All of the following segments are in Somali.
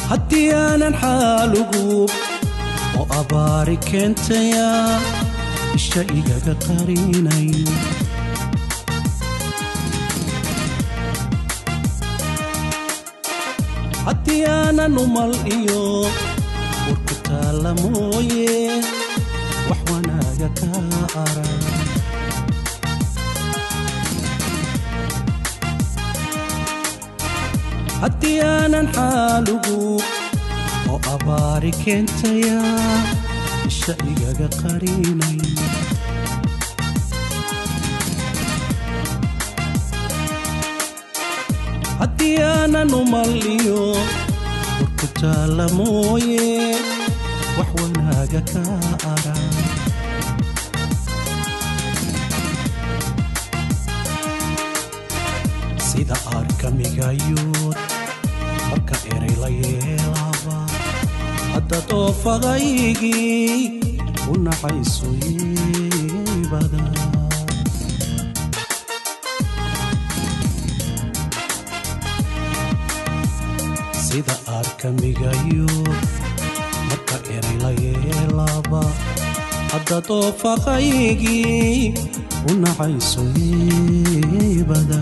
haddii aanan xaalugu oo abaari keentaya isha igaga qarinay haddii aanan umal iyo urku taalla mooye wax wanaaga ka arag haddii aanan xaalugu oo abaari keentaya isha igaga qarinay haddii aanan umal iyo urku taalla mooye wax wanaaga ka arag sida arkamigayood marka eray la yeelaaba hadda doofadaygii u naxayso yeebada sida arkamigayood marka eray la yeelaaba hadda doofadaygii u naxayso yeebada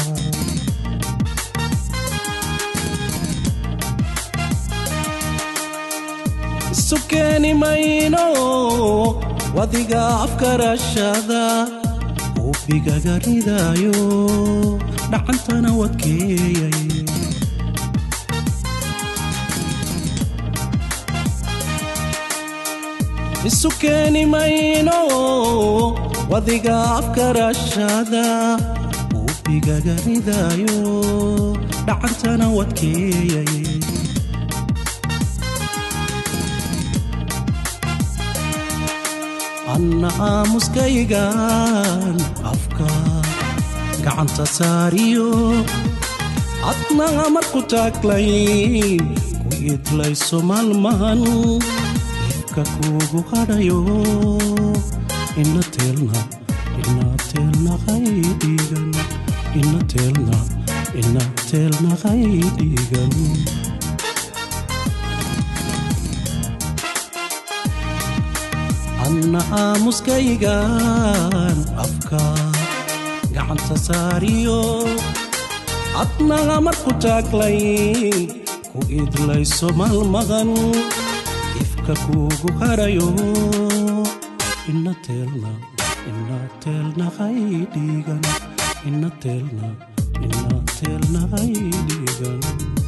isu keeni mayno wadiga afkarashada uubigaga ridaayo dhacantana wadkeeyay isu keeni mayno wadiga afkarashada uubigaga ridaayo dhacantana wadkeeyay anna aamuskaygan afka gacanta saariyo adnaga marku taaglayn ku idlayso maalmahan ifka kuugu hadhayo ina teelna ina teelna qaydhiigan ina teelna ina teelna qaydhiigan anna aamuskaygan afka gacanta saariyo adnaga marku taaglay ku idlayso maalmadan ifka kuugu harayo ina teelna ina teelna qaydhiigan ina teelna ina teelna qaydhiigan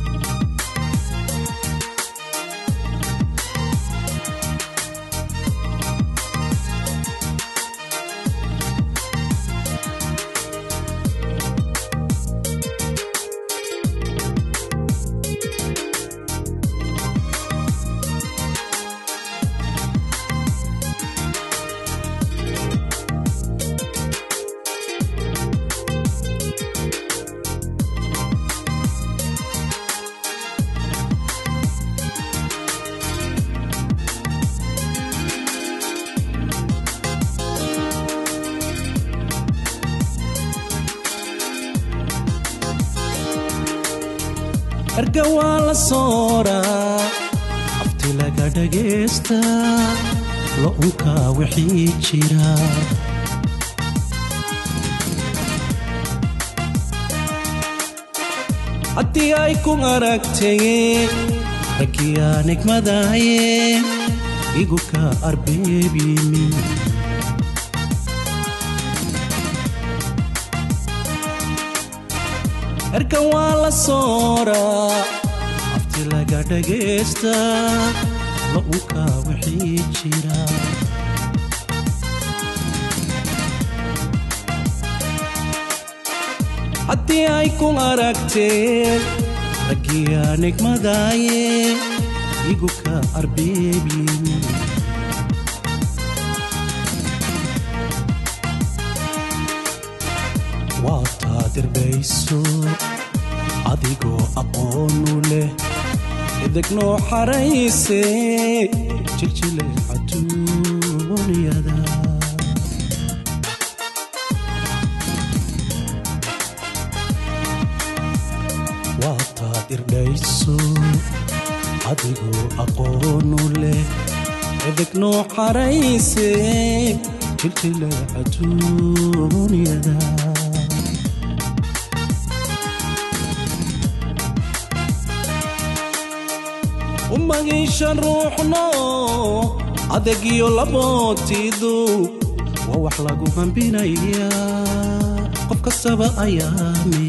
erga waa la sooraa abti laga dhagaystaa lo-unkaa wixii jira haddii ay ku aragtayeen raggii aan igmadaayeen igu ka arbeebyimi erkan waa la sooraa afti laga dhagaystaa lo-unkaa wixii jira haddii ay ku aragteen raggii aan igmadaayeen igu ka arbeebyimi waa taadirbayso adigoo aqoonu leh idignoo xarayse jiljile xatuunyada waa taadirbayso adigoo aqoonu leh edeg noo xarayse jiljile adduunyada umagiishan ruuxno adegiyo labootiidu waa wax lagu hambinaya qof kastaba ayaami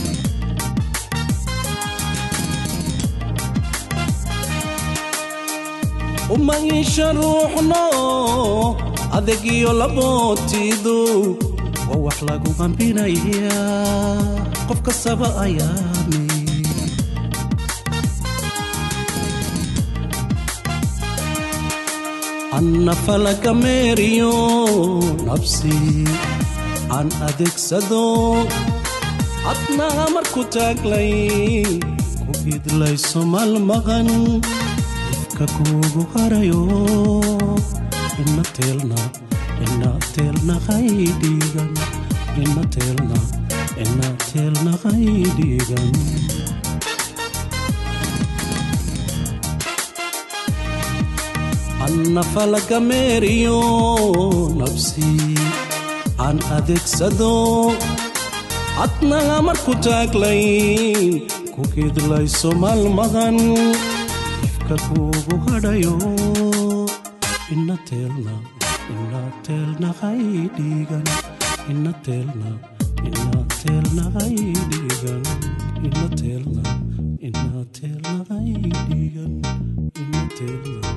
umagiishan ruuxno adegiyo labootiidu waa wax lagu hambinaya qof kastaba ayaami anna falaga meeriyo nabsi aan adeegsado adnaa marku taaglay ku idlayso malmaqan ifka kuugu harayo ina teelna ina teelna qaydhiigan ina teelna ina teelna qaydhiigan anna falaga meeriyo nabsi aan adeegsado adnaga marku taaglay ku kidlayso malmaqan ifka kuugu hadhayo ina teelna ina teelna qaydhiigan ina teelna ina teelna qaydhiigan ina teelna ina teelna qaydhiigan ina teelna